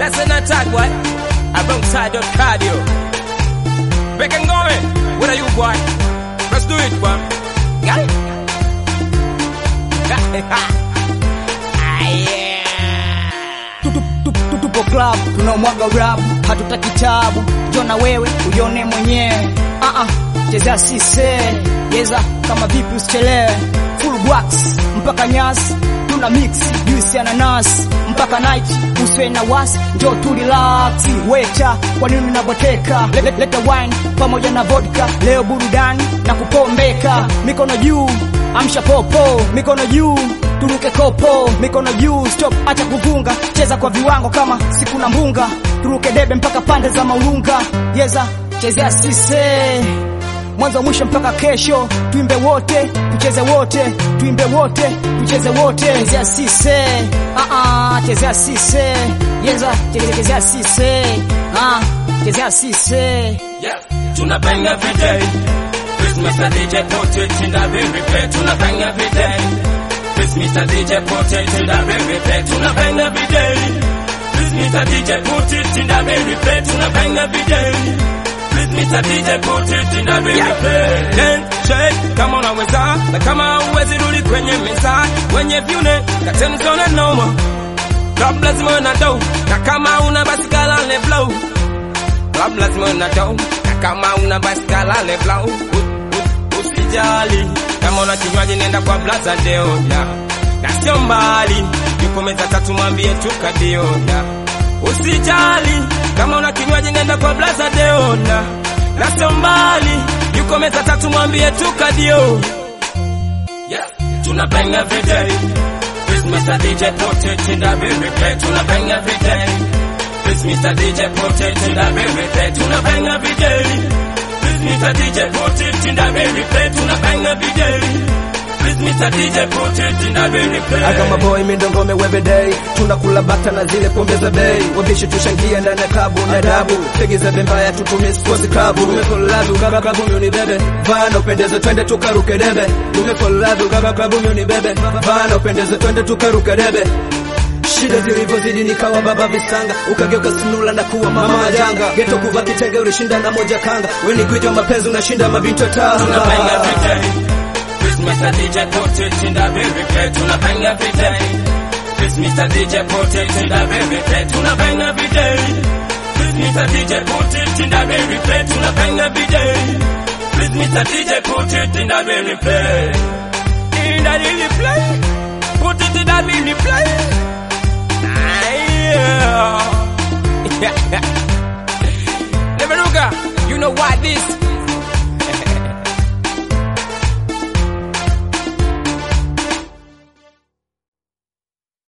That's an attack, boy. Alongside the cardio. Back and going. What are you, boy? Let's do it, boy. Got it? ah, yeah. Tu- tu- tu- tu- tupo club tunaomwaga rap hatutaki tabu jona wewe ujione mwenyewe uh -uh. chezea sise yeza kama vipi usichelewe full wax mpaka nyasi tuna mix juice ya nanasi mpaka night uswe na wasi njo tu relax wecha kwa nini unaboteka leta, leta wine pamoja na vodka leo burudani na kupombeka mikono juu amsha popo mikono juu turuke kopo mikono juu stop acha kuvunga cheza kwa viwango kama siku na mbunga turuke debe mpaka pande za maulunga yeza chezea sise mwanzo mwisho mpaka kesho tuimbe wote tucheze wote tuimbe wote tucheze wote chezea sise ah ah chezea sise yeza cheze- chezea sise ah chezea sise Yeah, tuna bang every day. Christmas the DJ put it in the very play. Tuna bang every day. Christmas the DJ put it in the very play. Tuna bang every day. Christmas the DJ put it in the very play. Tuna bang every day. Christmas the DJ put it in the very play. Then shake kama unaweza na kama uwezi rudi kwenye meza wenye vyune katemzona noma Club lazima na dough na kama una basi kalale blow Club lazima na dough na kama una basi kalale blow U- u- Usijali kama una kinywaji nenda kwa Blaza Deoda na sio mbali, yuko meza tatu mwambie tukadioda. Usijali kama una kinywaji nenda kwa Blaza Deoda na sio mbali, yuko meza tatu mwambie tukadio. Yeah, tuna bang every day. Christmas the DJ put it in the very play. Tuna bang every day. Christmas the DJ put it in the very play. Tuna bang every day. Christmas the DJ put it in the very play. Tuna bang every day. Christmas the DJ put it in the very play. Agama boy mindongome every day tunakula bata na zile pombe za bei wabishi tushangia ndani ya klabu na dabu pegi za bembaya tutumie sports club umekolabu kaka klabu miuni bebe vana upendeze twende tukaruke debe umekolabu kaka klabu miuni bebe vana upendeze twende tukaruke debe shida zilivyozidi nikawa baba visanga ukageuka sinula na kuwa mama majanga geto kuva kitenge ulishinda na moja kanga weni gwiji wa mapenzi unashinda mabinti wa Tuna bang every tanga day. Christmas the DJ put it in the very play. Tuna bang every day. Christmas the DJ put it in the very play. Tuna bang every day. Christmas the DJ put it in the very play. Tuna bang every day. Christmas the DJ put it in the very play. In the really play. Put it in the really play. Ah, yeah. Never look, you know what this